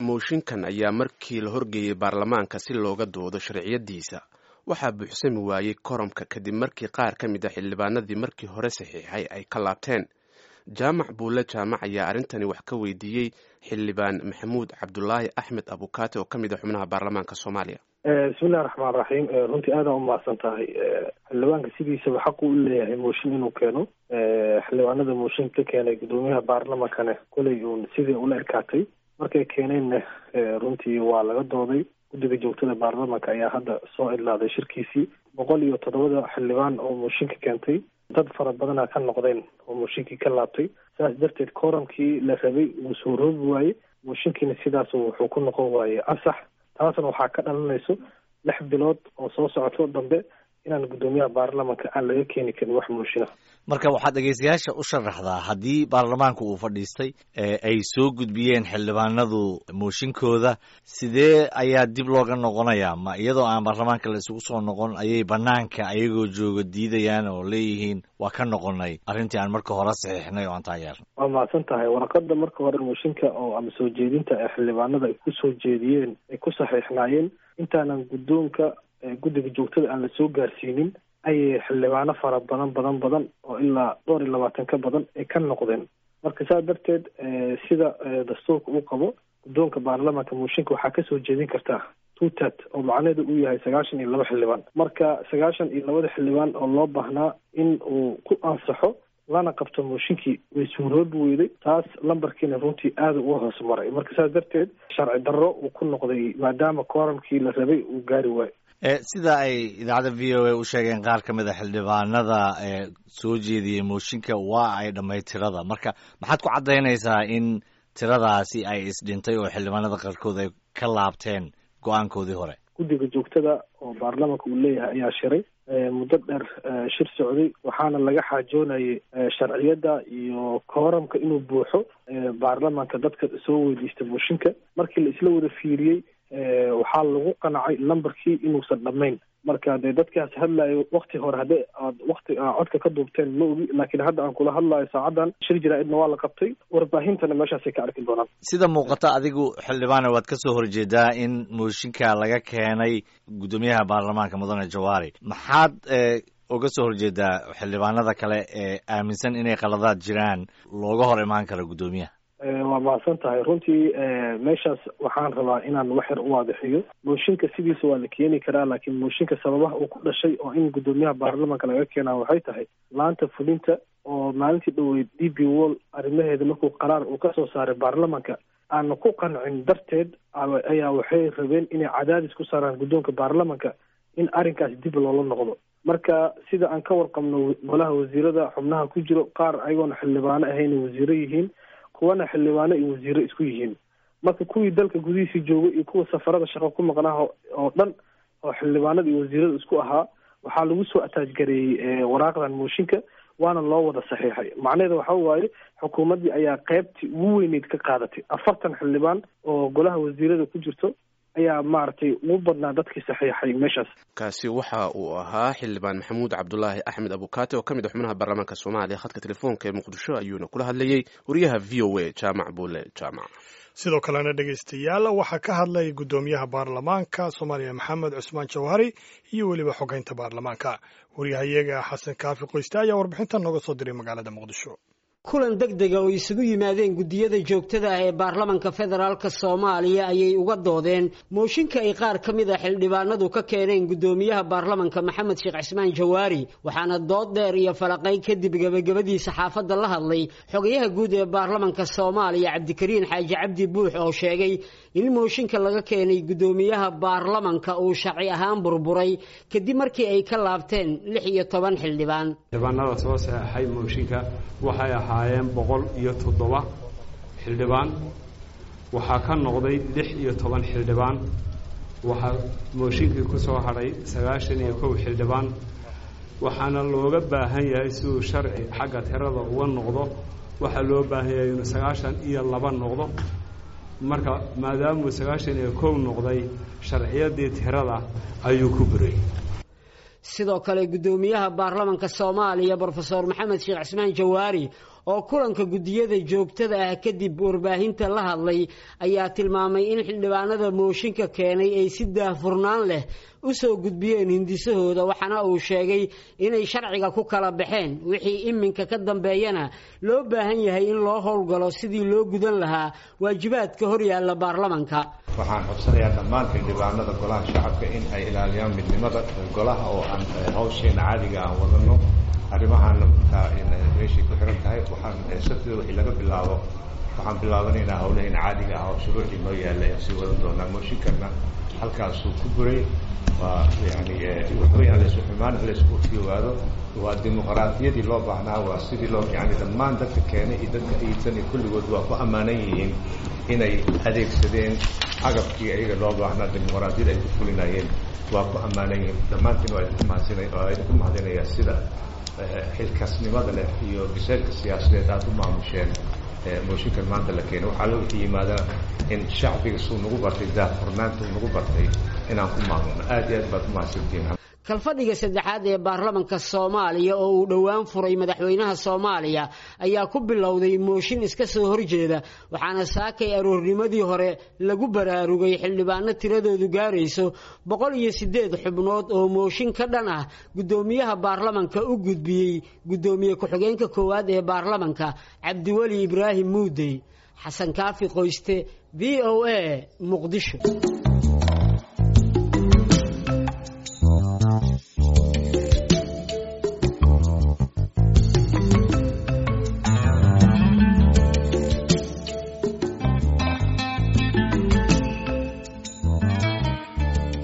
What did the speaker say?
mooshinkan ayaa markii la horgeeyey baarlamaanka si looga doodo sharciyadiisa waxaa buuxsami waayey koromka kadib markii qaar ka mid a xildhibaanadii markii hore saxiixay ay ka laabteen jaamac buulle jaamac ayaa arrintani wax ka weydiiyey xildhibaan maxamuud cabdulaahi axmed abukaate oo ka mid a xubnaha baarlamaanka soomaaliya bismillahi raxmaan raxiim runtii aada u mahadsan tahay xildhibaanka sidiisaba xaqu u leeyahay mooshin inuu keeno xildhibaanada mooshin ka keenay guddoomiyaha baarlamankane koley uun sidii ula ekaatay markay keeneenna runtii waa laga dooday guddiga joogtada baarlamanka ayaa hadda soo idlaaday shirkiisii boqol iyo toddobada xildhibaan oo mooshinka keentay dad fara badana ka noqdeen oo mooshinkii ka laabtay saas darteed kooramkii la rabay wuu soo roobi waaye mooshinkiina sidaas wuxuu ku noqon waaye ansax taasna waxaa ka dhalanayso lix bilood oo soo socoto dambe inaan guddoomiyaha baarlamanka aan laga keeni karin wax mooshinah marka waxaad dhegeystayaasha u sharaxdaa haddii baarlamaanku uu fadhiistay ay soo gudbiyeen xildhibaanadu mooshinkooda sidee ayaa dib looga noqonayaa ma iyadoo aan baarlamaanka la isugu soo noqon ayay banaanka ayagoo jooga diidayaan oo leeyihiin waa ka noqonay arrintii aan marka hore saxiixnay oo aan taageernay waa mahadsan tahay warqada marka hore mooshinka oo ama soo jeedinta ee xildhibaanada ay ku soo jeediyeen ay ku saxiixnaayeen intaanan guddoonka guddiga joogtada aan la soo gaarsiinin ayay xildhibaano fara badan badan badan oo ilaa dhowr iyo labaatan ka badan ay ka noqdeen marka saa darteed sida dastuurka uu qabo guddoonka baarlamanka mooshinka waxaa kasoo jeedin kartaa tutat oo macnaheedu uu yahay sagaashan iyo laba xildhibaan marka sagaashan iyo labada xildhibaan oo loo baahnaa in uu ku ansaxo lana qabto mooshinkii way suuroobi weyday taas lambarkiina runtii aada uga hoos maray marka saas darteed sharci darro uu ku noqday maadaama kooramkii la rabay uu gaari waayo sida ay idaacadda v o a u sheegeen qaar ka mid a xildhibaanada ee soo jeediyey mooshinka waa ay dhammayd tirada marka maxaad ku caddaynaysaa in tiradaasi ay isdhintay oo xildhibaanada qaarkood ay ka laabteen go-aankoodii hore guddiga joogtada oo baarlamanka uu leeyahay ayaa shiray muddo dheer shir socday waxaana laga xaajoonayay sharciyadda iyo kooramka inuu buuxo baarlamanka dadka soo weydiista mooshinka markii la isla wada fiiriyey waxaa lagu qanacay lambarkii inuusan dhammayn marka dee dadkaas hadlayo wakti hore haddii aad wakti codka ka duubteen ma ogi laakiin hadda aan kula hadlayo saacadan shir jaraa-idna waa la qabtay warbaahintana meeshaasay ka arki doonaan sida muuqata adigu xildhibaane waad ka soo horjeedaa in mooshinka laga keenay guddoomiyaha baarlamaanka mudane jawaari maxaad uga soo horjeedaa xildhibaanada kale ee aaminsan inay qaladaad jiraan looga hor imaan karo guddoomiyaha waa mahadsan tahay runtii meeshaas waxaan rabaa inaan wax yar u waadixiyo mooshinka sidiisa waa la keeni karaa laakiin mooshinka sababaha uu ku dhashay oo in guddoomiyaha baarlamanka laga keenaa waxay tahay laanta fulinta oo maalintii dhoweyd d b wall arrimaheeda markuu qaraar uu kasoo saaray baarlamanka aana ku qancin darteed ayaa waxay rabeen inay cadaadis ku saaraan guddoonka baarlamanka in arrinkaas dib loola noqdo marka sida aan ka warqabno golaha wasiirada xubnaha ku jiro qaar ayagoona xildhibaano ahayna wasiiro yihiin kuwana xildhibaano iyo wasiiro isku yihiin marka kuwii dalka gudihiisii joogay iyo kuwa safarada shaqo ku maqnaha oo dhan oo xildhibaanada iyo wasiirada isku ahaa waxaa lagu soo ataajgareeyey waraaqdan mooshinka waana loo wada saxiixay macnaheeda waxa waaye xukuumaddii ayaa qeybtii ugu weyneyd ka qaadatay afartan xildhibaan oo golaha wasiirada ku jirto ayaa maaragtay ugu badnaa dadkii saxiixay meeshaas kaasi waxa uu ahaa xildhibaan maxamuud cabdulaahi axmed abukaate oo ka mid a xubnaha baarlamaanka soomaaliya khadka telefoonka ee muqdisho ayuuna kula hadlayey wariyaha v o a jaamac buule jaamac sidoo kalena dhegaystayaal waxaa ka hadlay guddoomiyaha baarlamaanka soomaaliya maxamed cusmaan jawhari iyo weliba xogeynta baarlamaanka wariyahayaga xasan kaafi qoyste ayaa warbixintan nooga soo diray magaalada muqdisho kulan deg dega oo isugu yimaadeen guddiyada joogtada ah ee baarlamanka federaalka soomaaliya ayay uga doodeen mooshinka ay qaar ka mid a xildhibaanadu ka keeneen guddoomiyaha baarlamanka maxamed sheekh cismaan jawaari waxaana dood dheer iyo falaqayn kadib gebagabadii saxaafadda la hadlay xogayaha guud ee baarlamanka soomaaliya cabdikariin xaaji cabdi buux oo sheegay in mooshinka laga keenay guddoomiyaha baarlamanka uu sharci ahaan burburay kadib markii ay ka laabteen lix iyo toban xildhibaan xildhibaanada soo saxeexay mooshinka waxay ahaayeen boqol iyo toddoba xildhibaan waxaa ka noqday lix iyo toban xildhibaan waxaa mooshinkii ku soo hadhay sagaashan iyo kow xildhibaan waxaana looga baahan yahay siduu sharci xagga tirada uga noqdo waxaa loo baahan yahay inuu sagaashan iyo laba noqdo marka maadaamuu sagaashan iyo kow noqday sharciyadii tirada ayuu ku buray sidoo kale guddoomiyaha baarlamanka soomaaliya brofeor maxamed sheekh cismaan jawaari oo kulanka guddiyada joogtada ah kadib warbaahinta la hadlay ayaa tilmaamay in xildhibaanada mooshinka keenay ay si daahfurnaan leh u soo gudbiyeen hindisahooda waxaana uu sheegay inay sharciga ku kala baxeen wixii iminka ka dambeeyana loo baahan yahay in loo howlgalo sidii loo gudan lahaa waajibaadka horyaalla baarlamanka waxaan codsanayaa dhammaan xildhibaanada golaha shacabka in ay ilaaliyaan midnimada golaha oo aan hawsheena caadiga aan wadano arrimahaana markaa meeshay ku xiran tahay waxaan sabtida wixii laga bilaabo waxaan bilaabanaynaa hawlaheena caadiga ah oo shuruucdii noo yaalla ayaan sii wadan doonaa mooshinkanna halkaasuu ku buray waa yani waxweyn laysku xumaan laysku ogaado waa dimuqraadiyadii loo baahnaa waa sidii loo yani dhammaan dadka keenay iyo dadka iidsanay kulligood waa ku ammaanan yihiin inay adeegsadeen agabkii ayaga loo baahnaa dimuqraadiyada ay ku fulinayeen waa ku ammaanan yihiin dhammaantiin waa idinku mahadsinay waa idinku mahadinayaa sida xilkasnimada leh iyo biseylka siyaasadeed aada u maamusheen mooshinkan maanta la keenay waxaa la wixii yimaadana in shacbiga suu nagu bartay daahfurnaanta uu nagu bartay inaan ku maamulno aada iyo aad baad umahadsantihiin kalfadhiga saddexaad ee baarlamanka soomaaliya oo uu dhowaan furay madaxweynaha soomaaliya ayaa ku bilowday mooshin iska soo horjeeda waxaana saakay aroornimadii hore lagu baraarugay xildhibaano tiradoodu gaarayso boqol iyo siddeed xubnood oo mooshin ka dhan ah guddoomiyaha baarlamanka u gudbiyey guddoomiye ku-xigeenka koowaad ee baarlamanka cabdiweli ibraahim muudey xasan kaafi qoyste v o a muqdisho